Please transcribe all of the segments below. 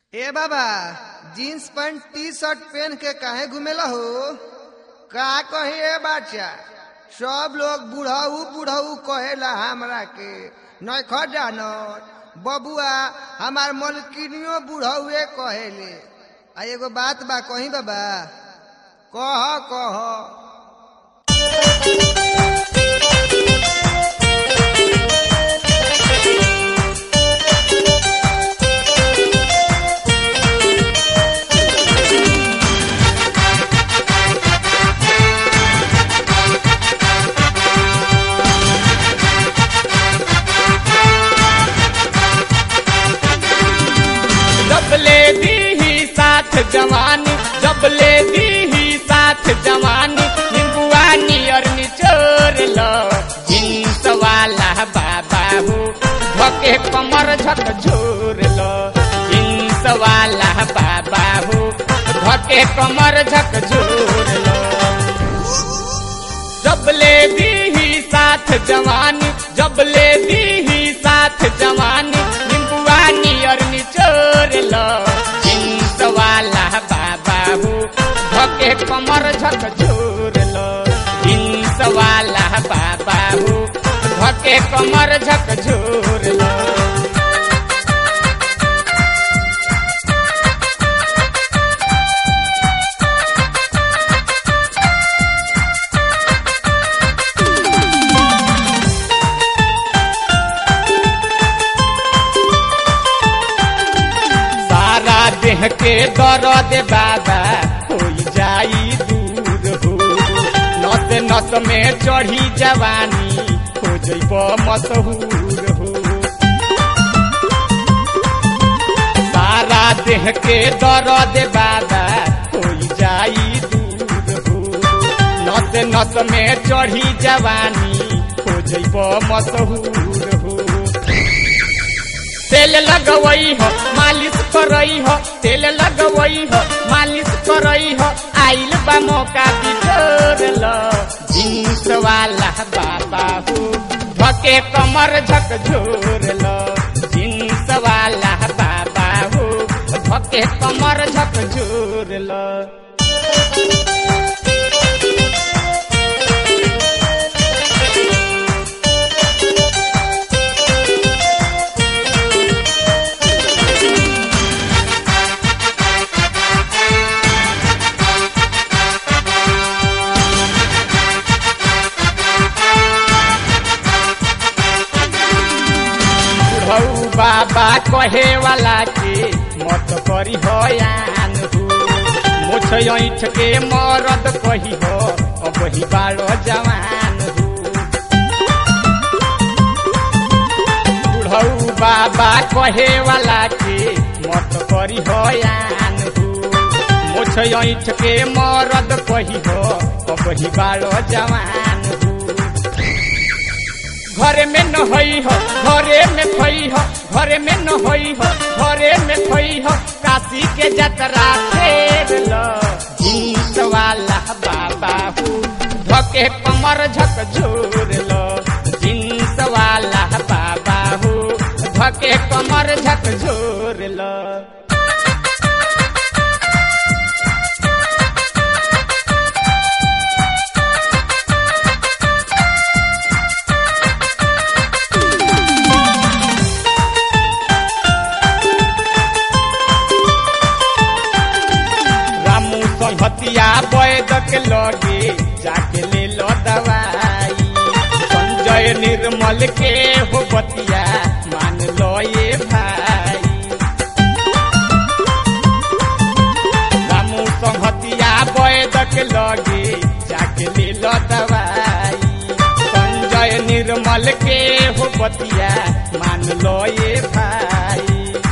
ए बाबा jeans pant T shirt पहन के काहे घुमेला हो का कही ए बाचा सब लोग बुढ़ऊ बुढ़ऊ कहेला हमरा के नख जानत बबुआ हमार मलकिनियो बुढ़ऊए कहेले आ एगो बात बा कही बाबा कह कह जब ले दी ही साथ जवानी जब ले दी ही साथ जवानी निम्बुआ नियर निचोर लो जींस वाला बाबा हो धके कमर झक झोर लो जींस वाला बाबा हो धके कमर झक झोर लो जब ले दी ही साथ जवानी जब ले दी ही साथ जवानी निम्बुआ नियर निचोर लो जींस वाला बाबा हो धके कमर झक झोर लो जींस वाला बाबा हो धके कमर झक झोर लो सारा देह के दर्द बाबा हो जाई दूर हो नस नस में चढ़ी जवानी हो जैब मशहूर हो सारा देह के दर्द बाबा हो जाई दूर हो नस नस में चढ़ी जवानी हो जैब मशहूर हो तेल लगवई हो मालिश करई हो तेल लगवई हो मालिश करई हो आइल बा मौका बिछोर लो जींस वाला बाबा हो धके कमर झक झोर लो जींस वाला बाबा हो धके कमर झक झोर लो बुढ़ऊ बाबा कहे वाला के मत करी हयान हो मुछ ऐठ के मरद कही हो अब ही बारो जवान हो बुढ़ऊ बाबा कहे वाला के मत करी हयान हो मुछ ऐठ के मरद कही हो अब ही बारो जवान हो घरे में न होई हो घरे में खोई हो घरे में न होई हो घरे में खोई हो काशी के जतरा फेर लो जींस वाला बाबा हो धके कमर झक झोर लो जींस वाला बाबा हो धके कमर झक झोर लो रामू संहतिया वैद के लगे जाके ले लो दवाई संजय निर्मल के हो बतिया मान लो ये भाई रामू संहतिया वैद के लगे जाके ले लो दवाई संजय निर्मल के हो बतिया मान लो ये भाई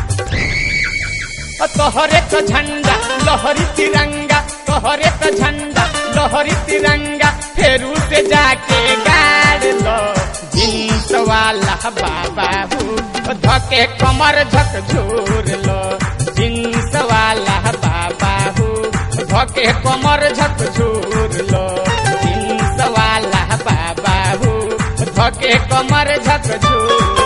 तोहरे तो झंडा लहरी तिरंगा तोहरे तो झंडा लहरी तिरंगा फेरू से जाके गाड़ लो जींस वाला बाबा हो धके कमर झक झोर लो जींस वाला बाबा हो धके कमर झक झोर लो जींस वाला बाबा हो धके कमर झक झोर